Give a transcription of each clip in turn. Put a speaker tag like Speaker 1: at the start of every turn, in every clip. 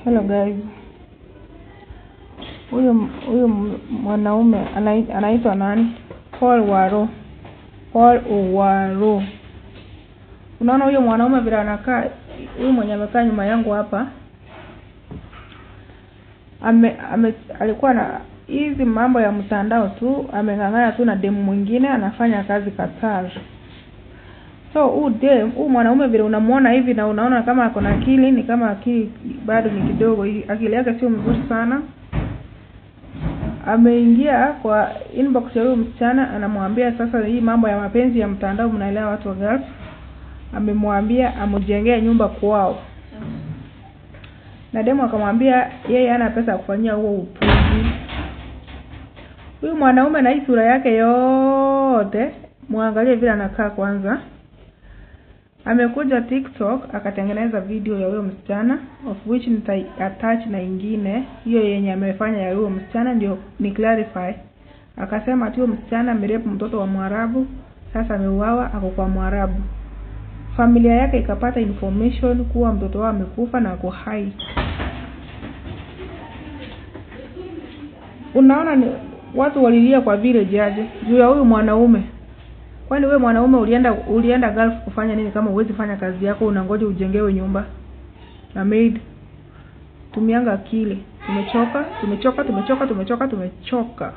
Speaker 1: Hello guys. Huyu huyu mwanaume anai- anaitwa nani? Paul Waro. Paul Owaro. Unaona huyo mwanaume vile anakaa, huyu mwenye amekaa nyuma yangu hapa ame, ame alikuwa na hizi mambo ya mtandao tu, ameng'ang'ana tu na demu mwingine anafanya kazi Qatar. So huu dem, huu mwanaume vile unamuona hivi na unaona kama ako na akili, ni kama akili bado ni kidogo, hii- akili yake sio mzuri sana. Ameingia kwa inbox ya huyo msichana, anamwambia sasa, hii mambo ya mapenzi ya mtandao, mnaelewa watu wa Gulf. Amemwambia amjengee nyumba kwao, na demu akamwambia yeye hana pesa ya kufanyia huo upuzi. Huyu mwanaume na hii sura yake yote, muangalie vile anakaa kwanza. Amekuja TikTok akatengeneza video ya huyo msichana of which nitai attach na ingine hiyo yenye amefanya ya huyo msichana ndio ni clarify. Akasema ati huyo msichana amerepu mtoto wa Mwarabu, sasa ameuawa, ako kwa Mwarabu. Familia yake ikapata information kuwa mtoto wao amekufa na ako hai. Unaona ni watu walilia kwa village aje juu ya huyu mwanaume. Kwani wewe mwanaume ulienda ulienda Gulf kufanya nini kama huwezi fanya kazi yako unangoja ujengewe nyumba na maid? Tumianga akili. Tumechoka, tumechoka, tumechoka, tumechoka, tumechoka.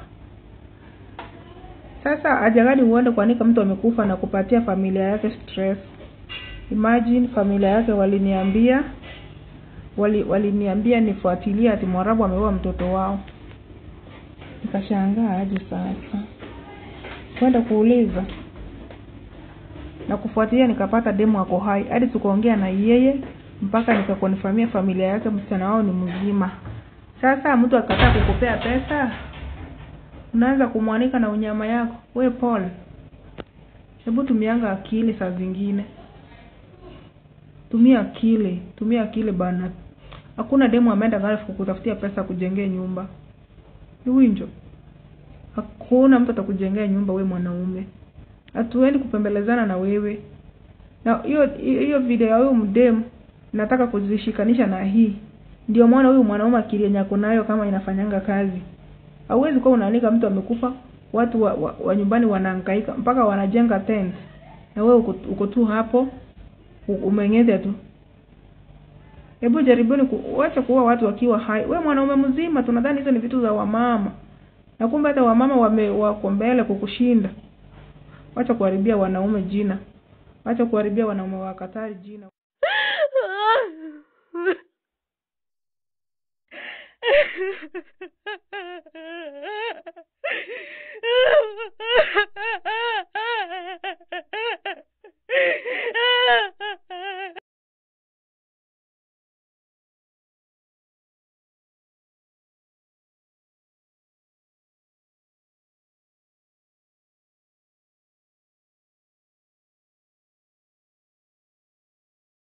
Speaker 1: Sasa ajagani uende kuanika mtu amekufa na kupatia familia yake stress. Imagine familia yake waliniambia wali waliniambia nifuatilie ati Mwarabu ameua mtoto wao. Nikashangaa aje sasa. Kwenda kuuliza na kufuatilia nikapata demu ako hai hadi tukaongea na yeye mpaka nikakonfirmia familia yake msichana wao ni mzima. Sasa mtu akataa kukupea pesa, unaanza kumwanika na unyama yako. We Paul, hebu tumianga akili saa zingine, tumia akili, tumia akili bana. Hakuna demu ameenda Gulf kukutafutia pesa kujengea nyumba, ni winjo. Hakuna mtu atakujengea nyumba, we mwanaume hatuendi kupembelezana na wewe. Na hiyo hiyo video ya huyu mdemu nataka kuzishikanisha na hii, ndio maana huyu mwanaume akili yenye ako nayo kama inafanyanga kazi. Hauwezi kuwa unaanika mtu amekufa, watu wa, wa, wa nyumbani wanahangaika mpaka wanajenga tent, na wewe uko, uko tu hapo u- umeng'ete tu. Hebu jaribuni kuacha kuua watu wakiwa hai. We mwanaume mzima, tunadhani hizo ni vitu za wamama, na kumbe hata wamama wame wako mbele kukushinda. Wacha kuharibia wanaume jina, wacha kuharibia wanaume wa Katari jina.